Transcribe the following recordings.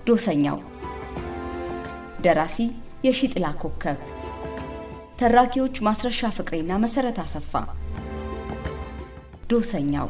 ዶሰኛው ደራሲ የሺጥላ ኮከብ ተራኪዎች ማስረሻ ፍቅሬና መሰረት አሰፋ ዶሰኛው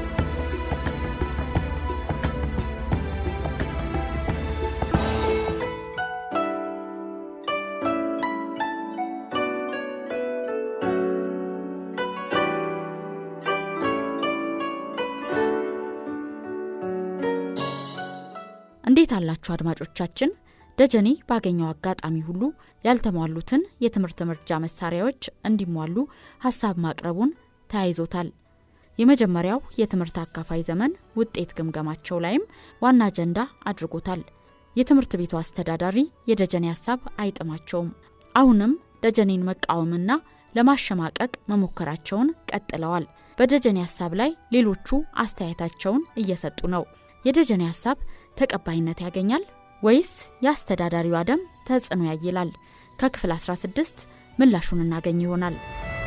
እንዴት አላችሁ አድማጮቻችን? ደጀኔ ባገኘው አጋጣሚ ሁሉ ያልተሟሉትን የትምህርት መርጃ መሳሪያዎች እንዲሟሉ ሀሳብ ማቅረቡን ተያይዞታል። የመጀመሪያው የትምህርት አካፋይ ዘመን ውጤት ግምገማቸው ላይም ዋና አጀንዳ አድርጎታል። የትምህርት ቤቱ አስተዳዳሪ የደጀኔ ሀሳብ አይጥማቸውም። አሁንም ደጀኔን መቃወምና ለማሸማቀቅ መሞከራቸውን ቀጥለዋል። በደጀኔ ሀሳብ ላይ ሌሎቹ አስተያየታቸውን እየሰጡ ነው። የደጀኔ ሀሳብ ተቀባይነት ያገኛል ወይስ የአስተዳዳሪው አደም ተጽዕኖ ያይላል? ከክፍል 16 ምላሹን እናገኝ ይሆናል።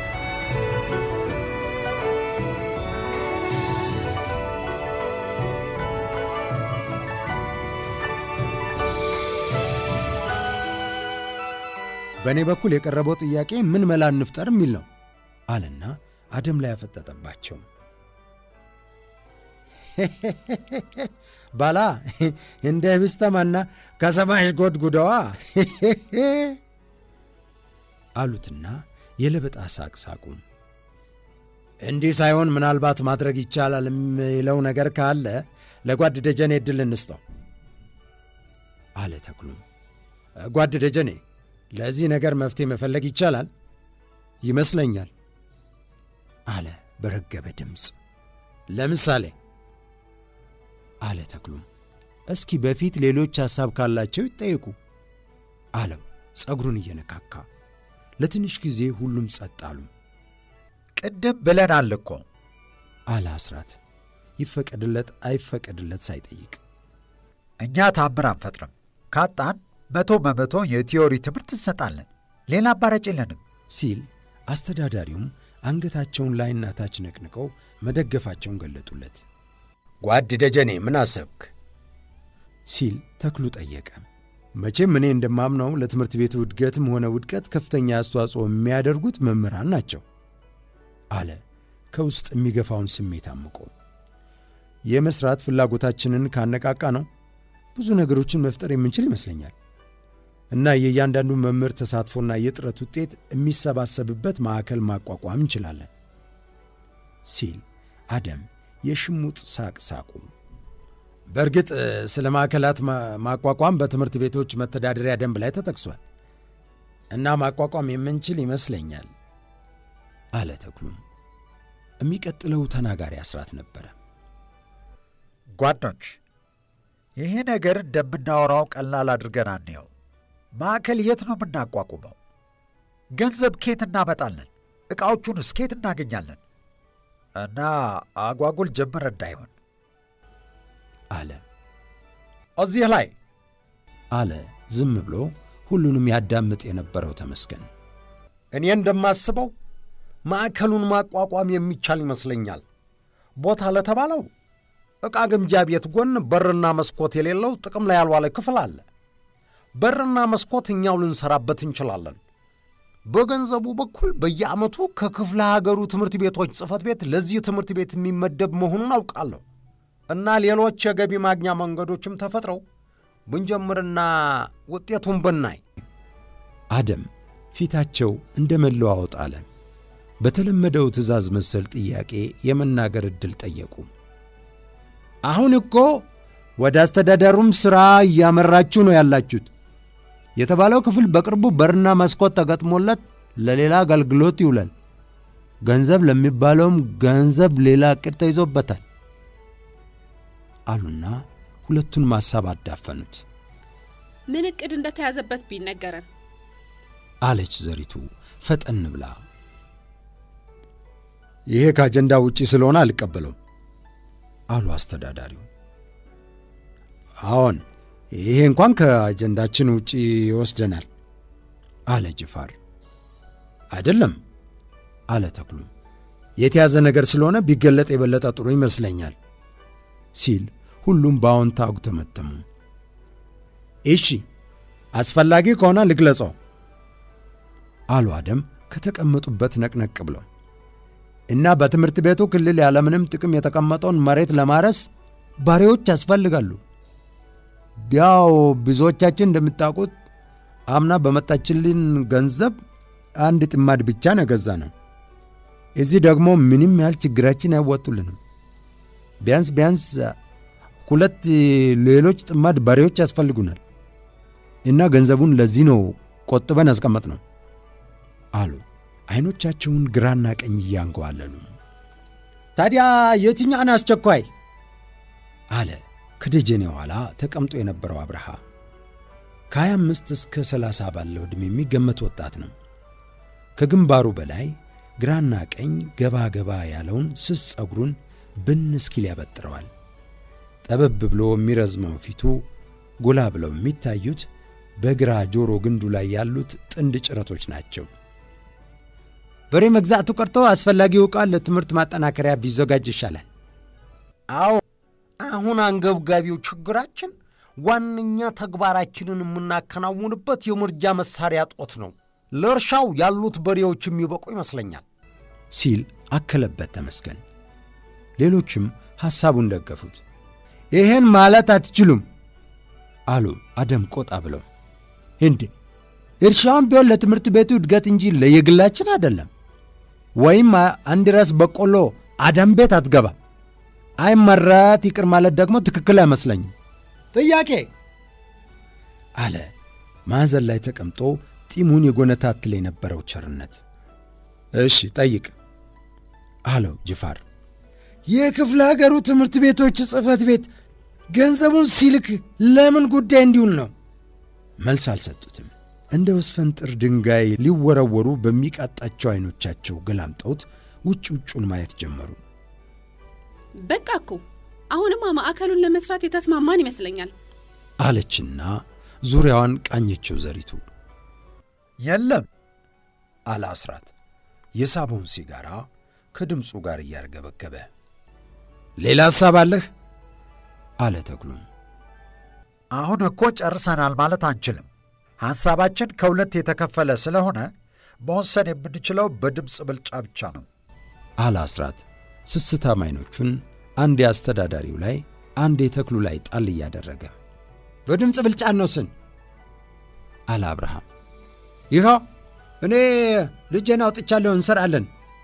በእኔ በኩል የቀረበው ጥያቄ ምን መላ እንፍጠር የሚል ነው አለና አደም ላይ ያፈጠጠባቸው። ባላ እንደ ህብስተማና ከሰማሽ ጎድጉደዋ አሉትና የለበጣ ሳቅ ሳቁ። እንዲህ ሳይሆን ምናልባት ማድረግ ይቻላል የሚለው ነገር ካለ ለጓድ ደጀኔ እድል እንስጠው አለ ተክሉም። ጓድ ደጀኔ ለዚህ ነገር መፍትሄ መፈለግ ይቻላል ይመስለኛል አለ በረገበ ድምፅ። ለምሳሌ አለ ተክሉም። እስኪ በፊት ሌሎች ሐሳብ ካላቸው ይጠየቁ አለው ጸጉሩን እየነካካ። ለትንሽ ጊዜ ሁሉም ጸጥ አሉ። ቅድም ብለናል እኮ አለ አስራት ይፈቀድለት አይፈቀድለት ሳይጠይቅ። እኛ ታምር አንፈጥርም። ካጣን መቶ በመቶ የቲዮሪ ትምህርት እንሰጣለን። ሌላ አማራጭ የለንም ሲል አስተዳዳሪውም አንገታቸውን ላይና ታች ነቅንቀው መደገፋቸውን ገለጡለት። ጓድ ደጀኔ ምን አሰብክ? ሲል ተክሉ ጠየቀ። መቼም እኔ እንደማምነው ለትምህርት ቤቱ እድገትም ሆነ ውድቀት ከፍተኛ አስተዋጽኦ የሚያደርጉት መምህራን ናቸው አለ ከውስጥ የሚገፋውን ስሜት አምቆ። የመስራት ፍላጎታችንን ካነቃቃ ነው ብዙ ነገሮችን መፍጠር የምንችል ይመስለኛል እና የእያንዳንዱ መምህር ተሳትፎና የጥረት ውጤት የሚሰባሰብበት ማዕከል ማቋቋም እንችላለን ሲል አደም የሽሙጥ ሳቅ ሳቁ። በእርግጥ ስለ ማዕከላት ማቋቋም በትምህርት ቤቶች መተዳደሪያ ደንብ ላይ ተጠቅሷል እና ማቋቋም የምንችል ይመስለኛል አለ ተክሉም። የሚቀጥለው ተናጋሪ አስራት ነበረ። ጓዶች፣ ይሄ ነገር እንደምናወራው ቀላል አድርገን አንየው። ማዕከል የት ነው የምናቋቁመው? ገንዘብ ኬት እናመጣለን? ዕቃዎቹንስ ኬት እናገኛለን? እና አጓጉል ጀምር እንዳይሆን አለ። እዚህ ላይ አለ ዝም ብሎ ሁሉንም ያዳምጥ የነበረው ተመስገን። እኔ እንደማስበው ማዕከሉን ማቋቋም የሚቻል ይመስለኛል። ቦታ ለተባለው ዕቃ ግምጃ ቤት ጎን በርና መስኮት የሌለው ጥቅም ላይ ያልዋለ ክፍል አለ። በርና መስኮት እኛው ልንሰራበት እንችላለን። በገንዘቡ በኩል በየዓመቱ ከክፍለ ሀገሩ ትምህርት ቤቶች ጽሕፈት ቤት ለዚህ ትምህርት ቤት የሚመደብ መሆኑን አውቃለሁ እና ሌሎች የገቢ ማግኛ መንገዶችም ተፈጥረው ብንጀምርና ውጤቱን ብናይ። አደም ፊታቸው እንደ መለዋወጥ አለ። በተለመደው ትዕዛዝ መሰል ጥያቄ የመናገር ዕድል ጠየቁ። አሁን እኮ ወደ አስተዳደሩም ሥራ እያመራችሁ ነው ያላችሁት። የተባለው ክፍል በቅርቡ በርና መስኮት ተገጥሞለት ለሌላ አገልግሎት ይውላል። ገንዘብ ለሚባለውም ገንዘብ ሌላ ዕቅድ ተይዞበታል አሉና ሁለቱን ማሳብ አዳፈኑት። ምን ዕቅድ እንደተያዘበት ቢነገረን አለች ዘሪቱ ፈጠን ብላ። ይሄ ከአጀንዳ ውጪ ስለሆነ አልቀበለውም አሉ አስተዳዳሪው። አዎን ይሄ እንኳን ከአጀንዳችን ውጪ ይወስደናል አለ ጅፋር። አይደለም አለ ተክሉም የተያዘ ነገር ስለሆነ ቢገለጥ የበለጠ ጥሩ ይመስለኛል ሲል ሁሉም በአዎንታ አጉተመተሙ። እሺ አስፈላጊ ከሆነ ልግለጸው አሉ አደም ከተቀመጡበት ነቅነቅ ብለው እና በትምህርት ቤቱ ክልል ያለምንም ጥቅም የተቀመጠውን መሬት ለማረስ በሬዎች ያስፈልጋሉ። ያው ብዙዎቻችን እንደምታውቁት አምና በመጣችልን ገንዘብ አንድ ጥማድ ብቻ ነው የገዛ ነው። እዚህ ደግሞ ምንም ያህል ችግራችን አይወጡልንም። ቢያንስ ቢያንስ ሁለት ሌሎች ጥማድ በሬዎች ያስፈልጉናል እና ገንዘቡን ለዚህ ነው ቆጥበን ያስቀመጥ ነው አሉ አይኖቻቸውን ግራና ቀኝ እያንገዋለሉ። ታዲያ የትኛውን አስቸኳይ አለ ከደጀኔ ኋላ ተቀምጦ የነበረው አብርሃ። ከ25 እስከ 30 ባለው ዕድሜ የሚገመት ወጣት ነው። ከግንባሩ በላይ ግራና ቀኝ ገባ ገባ ያለውን ስስ ጸጉሩን ብን እስኪል ያበጥረዋል። ጠበብ ብሎ የሚረዝመው ፊቱ ጎላ ብለው የሚታዩት በግራ ጆሮ ግንዱ ላይ ያሉት ጥንድ ጭረቶች ናቸው። በሬ መግዛቱ ቀርቶ አስፈላጊው ዕቃ ለትምህርት ማጠናከሪያ ቢዘጋጅ ይሻላል። አዎ አሁን አንገብጋቢው ችግራችን ዋነኛ ተግባራችንን የምናከናውንበት የምርጃ መሳሪያ ጦት ነው። ለእርሻው ያሉት በሬዎች የሚበቁ ይመስለኛል ሲል አከለበት ተመስገን። ሌሎችም ሐሳቡን ደገፉት። ይህን ማለት አትችሉም አሉ አደም ቆጣ ብለው። እንዴ እርሻውን ቢሆን ለትምህርት ቤቱ እድገት እንጂ ለየግላችን አይደለም። ወይም አንድ ራስ በቆሎ አደም ቤት አትገባ። አይመራት ይቅር ማለት ደግሞ ትክክል አይመስለኝም። ጥያቄ አለ ማዕዘን ላይ ተቀምጦ ጢሙን የጎነታትል የነበረው ቸርነት። እሺ ጠይቅ አለው ጅፋር። የክፍለ ሀገሩ ትምህርት ቤቶች ጽሕፈት ቤት ገንዘቡን ሲልክ ለምን ጉዳይ እንዲውል ነው? መልስ አልሰጡትም። እንደ ወስፈንጥር ድንጋይ ሊወረወሩ በሚቃጣቸው ዐይኖቻቸው ገላምጠውት ውጭ ውጩን ማየት ጀመሩ። በቃ እኮ አሁንማ ማዕከሉን ለመስራት የተስማማን ይመስለኛል አለችና ዙሪያዋን ቃኘችው ዘሪቱ። የለም አለ አስራት የሳበውን ሲጋራ ከድምፁ ጋር እያርገበገበ። ሌላ ሐሳብ አለህ? አለ ተክሉም። አሁን እኮ ጨርሰናል ማለት አንችልም። ሐሳባችን ከሁለት የተከፈለ ስለሆነ መወሰን የምንችለው በድምፅ ብልጫ ብቻ ነው አለ አስራት ስስታም ዓይኖቹን አንድ የአስተዳዳሪው ላይ አንድ የተክሉ ላይ ጣል እያደረገ በድምፅ ብልጫ እንወስን አለ አብርሃም። ይኸው እኔ ልጄን አውጥቻለሁ፣ እንሰራለን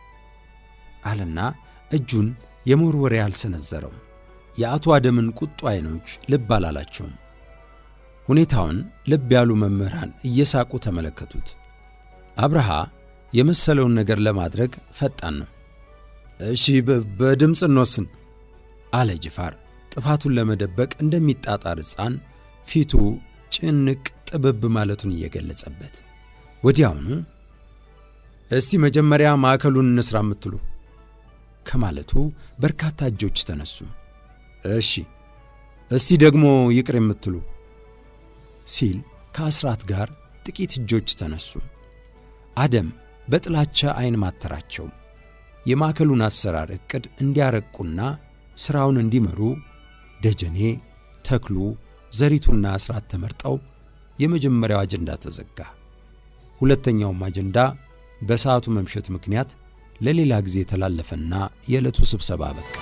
አለና እጁን የመወርወሪያ አልሰነዘረው። የአቶ አደምን ቁጡ ዓይኖች ልብ አላላቸውም። ሁኔታውን ልብ ያሉ መምህራን እየሳቁ ተመለከቱት። አብርሃ የመሰለውን ነገር ለማድረግ ፈጣን ነው። እሺ በድምፅ እንወስን አለ ጅፋር ጥፋቱን ለመደበቅ እንደሚጣጣር ሕፃን ፊቱ ጭንቅ ጥብብ ማለቱን እየገለጸበት ወዲያውኑ እስቲ መጀመሪያ ማዕከሉን እንስራ የምትሉ ከማለቱ በርካታ እጆች ተነሱ። እሺ እስቲ ደግሞ ይቅር የምትሉ ሲል ከአስራት ጋር ጥቂት እጆች ተነሱ። አደም በጥላቻ ዐይን ማተራቸው። የማዕከሉን አሰራር ዕቅድ እንዲያረቁና ሥራውን እንዲመሩ ደጀኔ፣ ተክሉ፣ ዘሪቱና አስራት ተመርጠው የመጀመሪያው አጀንዳ ተዘጋ። ሁለተኛውም አጀንዳ በሰዓቱ መምሸት ምክንያት ለሌላ ጊዜ የተላለፈና የዕለቱ ስብሰባ በቃ።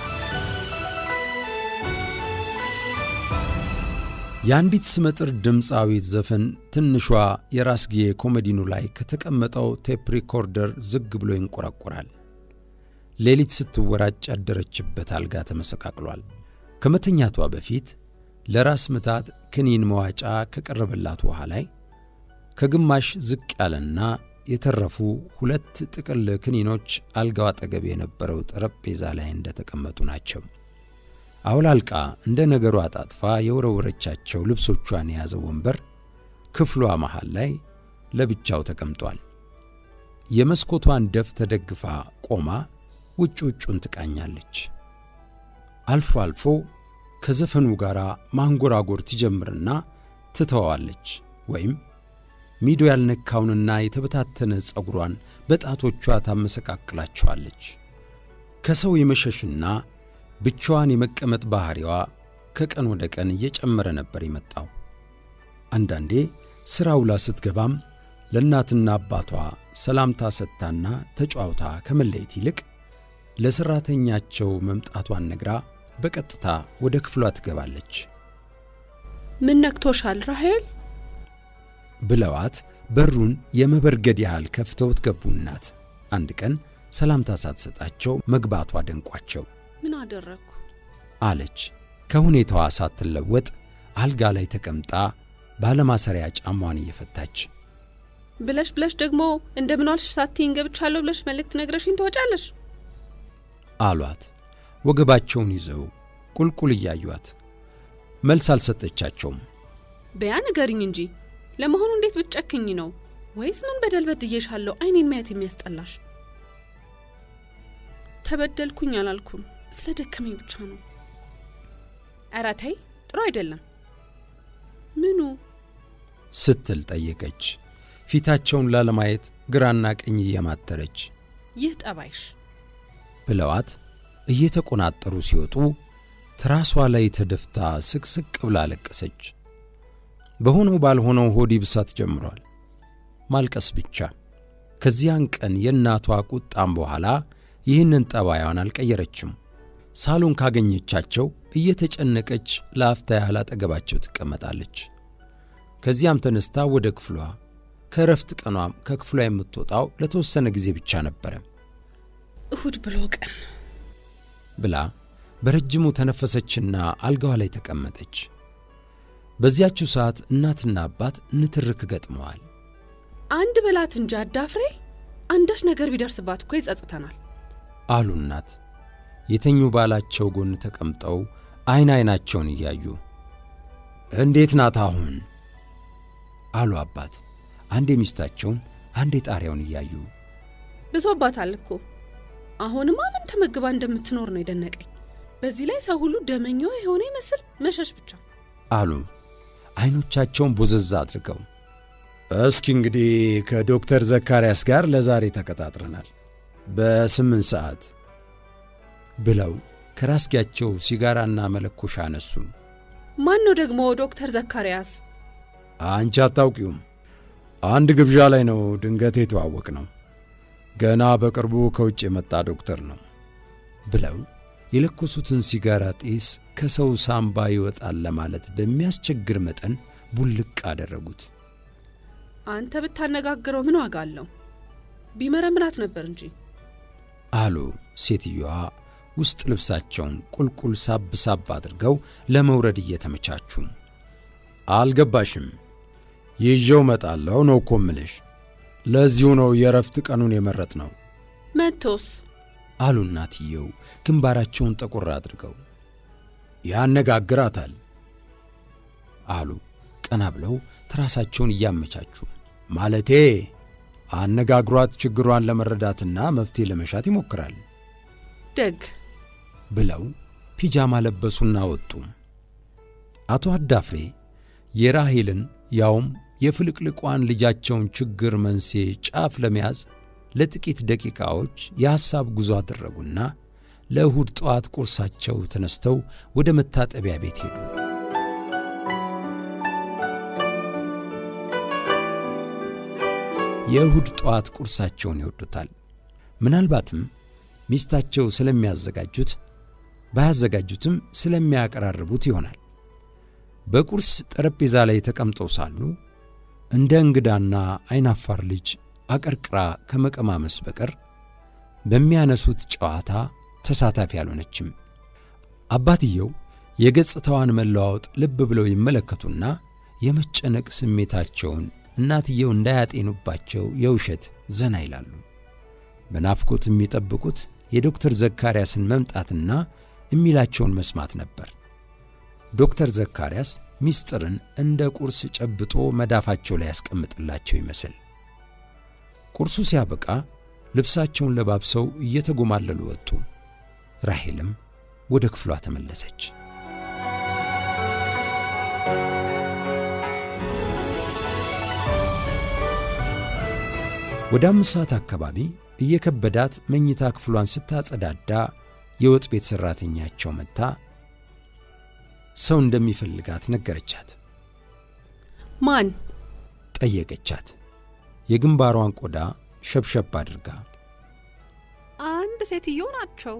የአንዲት ስመጥር ድምፃዊት ዘፈን ትንሿ የራስጌ ኮመዲኑ ላይ ከተቀመጠው ቴፕ ሪኮርደር ዝግ ብሎ ይንቆራቆራል። ሌሊት ስትወራጭ ያደረችበት አልጋ ተመሰቃቅሏል። ከመተኛቷ በፊት ለራስ ምታት ክኒን መዋጫ ከቀረበላት ውሃ ላይ ከግማሽ ዝቅ ያለና የተረፉ ሁለት ጥቅል ክኒኖች አልጋው አጠገብ የነበረው ጠረጴዛ ላይ እንደተቀመጡ ናቸው። አውላልቃ እንደ ነገሩ አጣጥፋ የወረወረቻቸው ልብሶቿን የያዘው ወንበር ክፍሏ መሃል ላይ ለብቻው ተቀምጧል። የመስኮቷን ደፍ ተደግፋ ቆማ ውጭ ውጩን ትቃኛለች። አልፎ አልፎ ከዘፈኑ ጋር ማንጎራጎር ትጀምርና ትተዋዋለች። ወይም ሚዶ ያልነካውንና የተበታተነ ጸጉሯን በጣቶቿ ታመሰቃቅላቸዋለች። ከሰው የመሸሽና ብቻዋን የመቀመጥ ባሕሪዋ ከቀን ወደ ቀን እየጨመረ ነበር የመጣው። አንዳንዴ ሥራ ውላ ስትገባም ለእናትና አባቷ ሰላምታ ሰጥታና ተጫዋውታ ከመለየት ይልቅ ለሠራተኛቸው መምጣቷን ነግራ በቀጥታ ወደ ክፍሏ ትገባለች ምን ነክቶሻል ራሄል? ብለዋት በሩን የመበርገድ ያህል ከፍተውት ገቡ። እናት አንድ ቀን ሰላምታ ሳትሰጣቸው መግባቷ ደንቋቸው ምን አደረግኩ? አለች። ከሁኔታዋ ሳትለወጥ አልጋ ላይ ተቀምጣ ባለማሰሪያ ጫሟን እየፈታች ብለሽ ብለሽ ደግሞ እንደምን ዋልሽ ሳትይኝ ገብቻለሁ ብለሽ መልእክት ነግረሽኝ ትወጫለሽ። አሏት። ወገባቸውን ይዘው ቁልቁል እያዩአት መልስ አልሰጠቻቸውም። በያ ንገሪኝ እንጂ ለመሆኑ እንዴት ብትጨክኝ ነው? ወይስ ምን በደል በድዬሻለሁ አይኔን ማየት የሚያስጠላሽ? ተበደልኩኝ አላልኩም፣ ስለ ደከመኝ ብቻ ነው። ኧረ ተይ፣ ጥሩ አይደለም። ምኑ? ስትል ጠየቀች። ፊታቸውን ላለማየት ግራና ቀኝ እየማተረች ይህ ጠባይሽ ብለዋት እየተቆናጠሩ ሲወጡ ትራሷ ላይ ተደፍታ ስቅስቅ ብላ አለቀሰች። በሆነው ባልሆነው ሆድ ይብሳት ጀምሯል። ማልቀስ ብቻ። ከዚያን ቀን የእናቷ ቁጣም በኋላ ይህንን ጠባያዋን አልቀየረችም። ሳሎን ካገኘቻቸው እየተጨነቀች ለአፍታ ያህል አጠገባቸው ትቀመጣለች። ከዚያም ተነስታ ወደ ክፍሏ ከእረፍት ቀኗም ከክፍሏ የምትወጣው ለተወሰነ ጊዜ ብቻ ነበረ እሁድ ብሎ ቀን ብላ በረጅሙ ተነፈሰችና አልጋዋ ላይ ተቀመጠች። በዚያችው ሰዓት እናትና አባት ንትርክ ገጥመዋል። አንድ በላት እንጂ አዳፍሬ፣ አንዳች ነገር ቢደርስባት እኮ ይጸጽተናል አሉ እናት የተኙ ባላቸው ጎን ተቀምጠው ዐይን ዐይናቸውን እያዩ እንዴት ናት አሁን? አሉ አባት አንዴ ሚስታቸውን አንዴ ጣሪያውን እያዩ ብሶባታል እኮ አሁንማ ምን ተመግባ እንደምትኖር ነው የደነቀኝ። በዚህ ላይ ሰው ሁሉ ደመኛዋ የሆነ ይመስል መሸሽ ብቻ። አሉ ዐይኖቻቸውን ቦዘዛ አድርገው። እስኪ እንግዲህ ከዶክተር ዘካርያስ ጋር ለዛሬ ተቀጣጥረናል በስምንት ሰዓት ብለው ከራስጌያቸው ሲጋራና መለኮሻ አነሱ። ማን ነው ደግሞ ዶክተር ዘካርያስ? አንቺ አታውቂውም። አንድ ግብዣ ላይ ነው ድንገት የተዋወቅ ነው። ገና በቅርቡ ከውጭ የመጣ ዶክተር ነው ብለው የለኮሱትን ሲጋራ ጢስ ከሰው ሳምባ ይወጣል ለማለት በሚያስቸግር መጠን ቡልቅ አደረጉት። አንተ ብታነጋግረው ምን ዋጋ አለው? ቢመረምራት ነበር እንጂ አሉ ሴትዮዋ ውስጥ ልብሳቸውን ቁልቁል ሳብ ሳብ አድርገው ለመውረድ እየተመቻቹ። አልገባሽም? ይዤው መጣለሁ ነው እኮ እምልሽ። ለዚሁ ነው የእረፍት ቀኑን የመረጥ ነው። መቶስ አሉ እናትየው ግንባራቸውን ጠቆር አድርገው። ያነጋግራታል አሉ ቀና ብለው ትራሳቸውን እያመቻቹ። ማለቴ አነጋግሯት ችግሯን ለመረዳትና መፍትሄ ለመሻት ይሞክራል ደግ ብለው ፒጃማ ለበሱና ወጡ። አቶ አዳፍሬ የራሄልን ያውም የፍልቅልቋን ልጃቸውን ችግር መንስኤ ጫፍ ለመያዝ ለጥቂት ደቂቃዎች የሐሳብ ጉዞ አደረጉና ለእሁድ ጠዋት ቁርሳቸው ተነስተው ወደ መታጠቢያ ቤት ሄዱ። የእሁድ ጠዋት ቁርሳቸውን ይወዱታል። ምናልባትም ሚስታቸው ስለሚያዘጋጁት ባያዘጋጁትም ስለሚያቀራርቡት ይሆናል። በቁርስ ጠረጴዛ ላይ ተቀምጠው ሳሉ እንደ እንግዳና አይናፋር ልጅ አቀርቅራ ከመቀማመስ በቀር በሚያነሱት ጨዋታ ተሳታፊ አልሆነችም። አባትየው የገጽታዋን መለዋወጥ ልብ ብለው ይመለከቱና የመጨነቅ ስሜታቸውን እናትየው እንዳያጤኑባቸው የውሸት ዘና ይላሉ። በናፍቆት የሚጠብቁት የዶክተር ዘካርያስን መምጣትና የሚላቸውን መስማት ነበር። ዶክተር ዘካርያስ ሚስጥርን እንደ ቁርስ ጨብጦ መዳፋቸው ላይ ያስቀምጥላቸው ይመስል ቁርሱ ሲያበቃ ልብሳቸውን ለባብሰው እየተጎማለሉ ወጡ። ራሄልም ወደ ክፍሏ ተመለሰች። ወደ አምስት ሰዓት አካባቢ እየከበዳት መኝታ ክፍሏን ስታጸዳዳ የወጥ ቤት ሠራተኛቸው መጥታ ሰው እንደሚፈልጋት ነገረቻት። ማን? ጠየቀቻት፣ የግንባሯን ቆዳ ሸብሸብ አድርጋ። አንድ ሴትዮ ናቸው።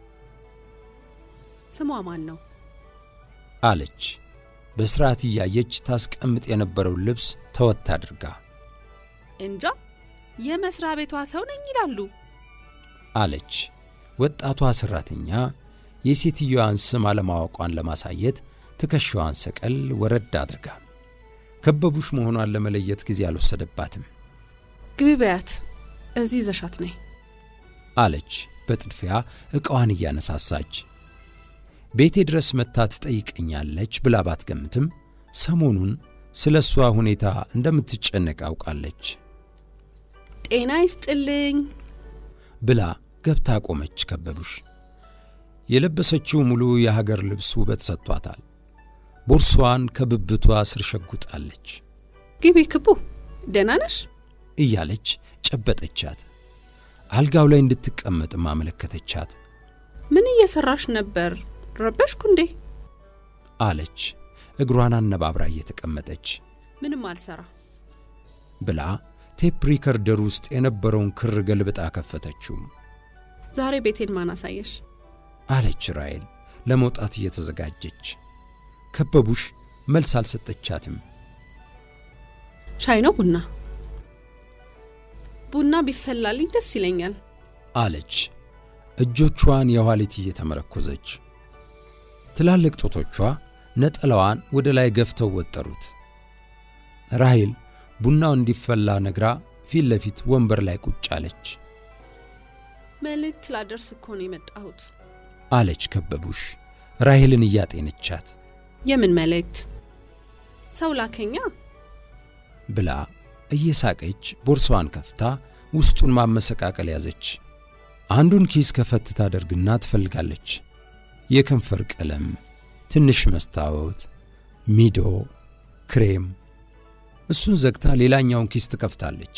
ስሟ ማን ነው? አለች በስርዓት እያየች ታስቀምጥ የነበረውን ልብስ ተወት አድርጋ። እንጃ የመስሪያ ቤቷ ሰው ነኝ ይላሉ። አለች ወጣቷ ሠራተኛ የሴትዮዋን ስም አለማወቋን ለማሳየት ትከሻዋን ሰቀል ወረድ አድርጋ። ከበቡሽ መሆኗን ለመለየት ጊዜ አልወሰደባትም። ግቢ በያት፣ እዚህ ይዘሻት ነይ። አለች በጥድፊያ ዕቃዋን እያነሳሳች። ቤቴ ድረስ መጥታ ትጠይቀኛለች ብላ ባትገምትም ሰሞኑን ስለ እሷ ሁኔታ እንደምትጨነቅ አውቃለች። ጤና ይስጥልኝ ብላ ገብታ ቆመች። ከበቡሽ የለበሰችው ሙሉ የሀገር ልብስ ውበት ሰጥቷታል። ቦርሷን ከብብቷ ስር ሸጉጣለች። ግቢ ክቡ፣ ደህና ነሽ? እያለች ጨበጠቻት። አልጋው ላይ እንድትቀመጥም አመለከተቻት። ምን እየሰራሽ ነበር? ረበሽኩ እንዴ? አለች እግሯን አነባብራ እየተቀመጠች ምንም አልሰራ። ብላ ቴፕ ሪከርደር ውስጥ የነበረውን ክር ገልብጣ ከፈተችው። ዛሬ ቤቴን ማን አሳየሽ? አለች ራሔል ለመውጣት እየተዘጋጀች። ከበቡሽ መልስ አልሰጠቻትም። ሻይ ነው ቡና? ቡና ቢፈላልኝ ደስ ይለኛል። አለች እጆቿን የኋሊት እየተመረኮዘች። ትላልቅ ጦቶቿ ነጠላዋን ወደ ላይ ገፍተው ወጠሩት። ራሔል ቡናው እንዲፈላ ነግራ ፊት ለፊት ወንበር ላይ ቁጭ አለች። መልእክት ላደርስ እኮ ነው የመጣሁት። አለች ከበቡሽ ራሔልን እያጤነቻት የምን መልእክት? ሰው ላከኛ። ብላ እየሳቀች ቦርሳዋን ከፍታ ውስጡን ማመሰቃቀል ያዘች። አንዱን ኪስ ከፈት ታደርግና ትፈልጋለች። የከንፈር ቀለም፣ ትንሽ መስታወት፣ ሚዶ፣ ክሬም። እሱን ዘግታ ሌላኛውን ኪስ ትከፍታለች።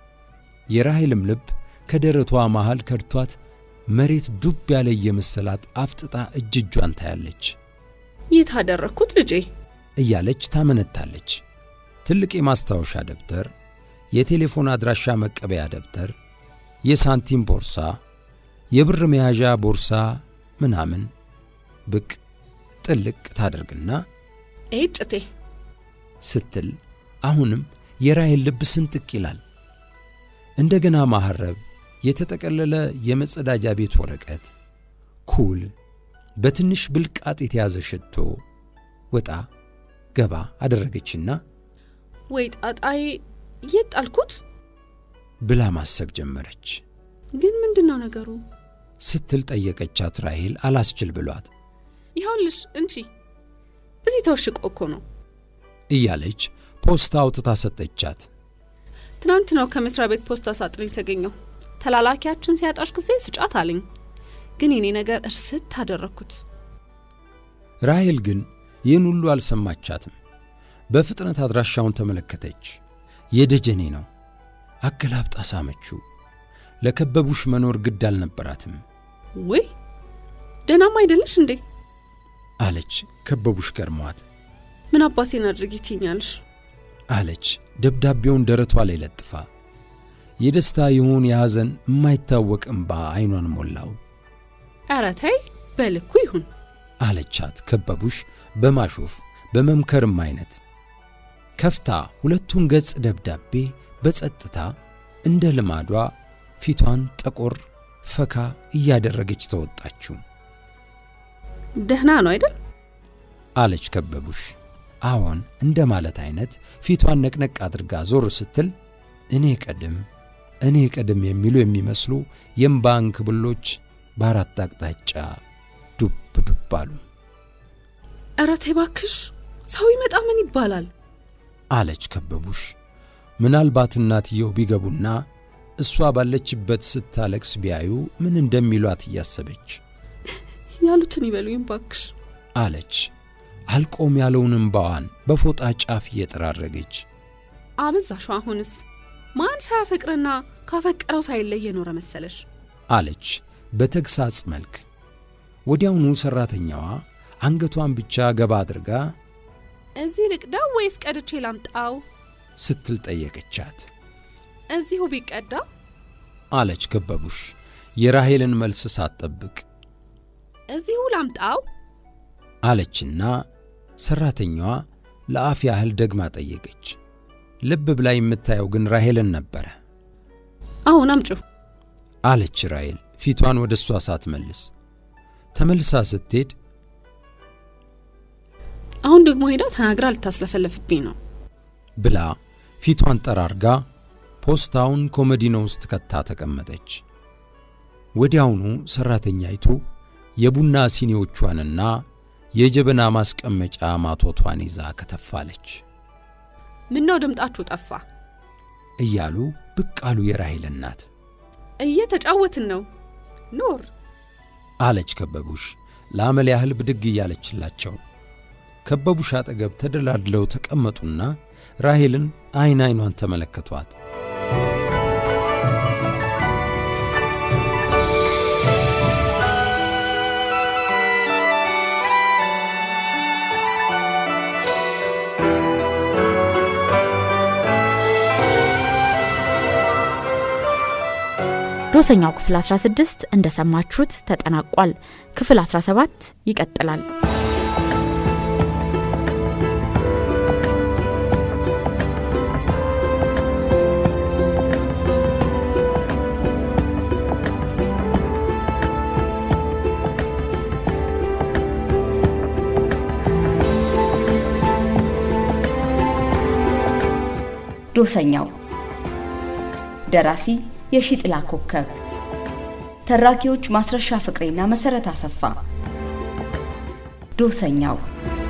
የራሔልም ልብ ከደረቷ መሃል ከድቷት መሬት ዱብ ያለ የመሰላት አፍጥጣ እጅ እጇን ታያለች። የት አደረግኩት ልጄ? እያለች ታመነታለች። ትልቅ የማስታወሻ ደብተር፣ የቴሌፎን አድራሻ መቀበያ ደብተር፣ የሳንቲም ቦርሳ፣ የብር መያዣ ቦርሳ ምናምን ብቅ ጥልቅ ታደርግና ኤጭቴ ስትል አሁንም የራሔል ልብ ስንጥቅ ይላል። እንደገና ማሐረብ፣ የተጠቀለለ የመጸዳጃ ቤት ወረቀት፣ ኩል፣ በትንሽ ብልቃጥ የተያዘ ሽቶ ወጣ ገባ አደረገችና ወይ ጣጣዬ፣ የት ጣልኩት? ብላ ማሰብ ጀመረች። ግን ምንድን ነው ነገሩ? ስትል ጠየቀቻት ራሔል አላስችል ብሏት ይኸውልሽ እንቺ እዚህ ተወሽቆ እኮ ነው። እያለች ፖስታ አውጥታ ሰጠቻት። ትናንት ነው ከመስሪያ ቤት ፖስታ ሳጥን የተገኘው። ተላላኪያችን ሲያጣሽ ጊዜ ስጫት አለኝ። ግን የኔ ነገር እርስት አደረግኩት። ራሔል ግን ይህን ሁሉ አልሰማቻትም። በፍጥነት አድራሻውን ተመለከተች። የደጀኔ ነው። አገላብጣ ሳመችው። ለከበቡሽ መኖር ግድ አልነበራትም ውይ ደህናም አይደለሽ እንዴ? አለች ከበቡሽ ገርሟት። ምን አባቴን አድርጊ ትኛለሽ? አለች ደብዳቤውን ደረቷ ላይ ለጥፋ። የደስታ ይሁን የሐዘን የማይታወቅ እምባ ዐይኗን ሞላው። ኧረ ተይ በልኩ ይሁን። አለቻት ከበቡሽ በማሾፍ በመምከርም አይነት ከፍታ ሁለቱን ገጽ ደብዳቤ በጸጥታ እንደ ልማዷ ፊቷን ጠቆር ፈካ እያደረገች ተወጣችው። ደህና ነው አይደል? አለች ከበቡሽ አዎን እንደ ማለት አይነት ፊቷን ነቅነቅ አድርጋ ዞር ስትል እኔ ቀድም እኔ ቀድም የሚሉ የሚመስሉ የእምባ እንክብሎች በአራት አቅጣጫ ዱብ ዱብ አሉ። ኧረ ተይ እባክሽ ሰው ይመጣ ምን ይባላል? አለች ከበቡሽ ምናልባት እናትየው ቢገቡና እሷ ባለችበት ስታለቅስ ቢያዩ ምን እንደሚሏት እያሰበች ያሉትን ይበሉኝ እባክሽ። አለች አልቆም ያለውን እምባዋን በፎጣ ጫፍ እየጠራረገች አበዛሹ። አሁንስ ማን ሳያፈቅርና ካፈቀረው ሳይለይ የኖረ መሰለሽ? አለች በተግሳጽ መልክ። ወዲያውኑ ሠራተኛዋ አንገቷን ብቻ ገባ አድርጋ እዚህ ልቅዳው ወይስ ቀድቼ ላምጣው? ስትል ጠየቀቻት። እዚሁ ቢቀዳ አለች ከበቡሽ የራሄልን መልስ ሳትጠብቅ እዚሁ ላምጣው? አለችና ሰራተኛዋ ለአፍ ያህል ደግማ ጠየቀች። ልብ ብላ የምታየው ግን ራሄልን ነበረ። አሁን አምጩ። አለች ራሄል ፊቷን ወደ እሷ ሳትመልስ። ተመልሳ ስትሄድ አሁን ደግሞ ሄዳ ተናግራ ልታስለፈለፍብኝ ነው ብላ ፊቷን ጠራርጋ ፖስታውን ኮመዲኖ ውስጥ ከታ ተቀመጠች። ወዲያውኑ ሰራተኛይቱ የቡና ሲኒዎቿንና የጀበና ማስቀመጫ ማቶቷን ይዛ ከተፋለች። ምነው ድምጣችሁ ጠፋ? እያሉ ብቅ አሉ የራሄል እናት። እየተጫወትን ነው ኖር አለች ከበቡሽ ለአመል ያህል ብድግ እያለችላቸው። ከበቡሽ አጠገብ ተደላድለው ተቀመጡና ራሄልን አይን አይኗን ተመለከቷት። ዶሰኛው ክፍል 16 እንደሰማችሁት ተጠናቋል። ክፍል 17 ይቀጥላል። ዶሰኛው ደራሲ የሺጥላ ኮከብ ተራኪዎች ማስረሻ ፍቅሬና መሰረት አሰፋ ዶሰኛው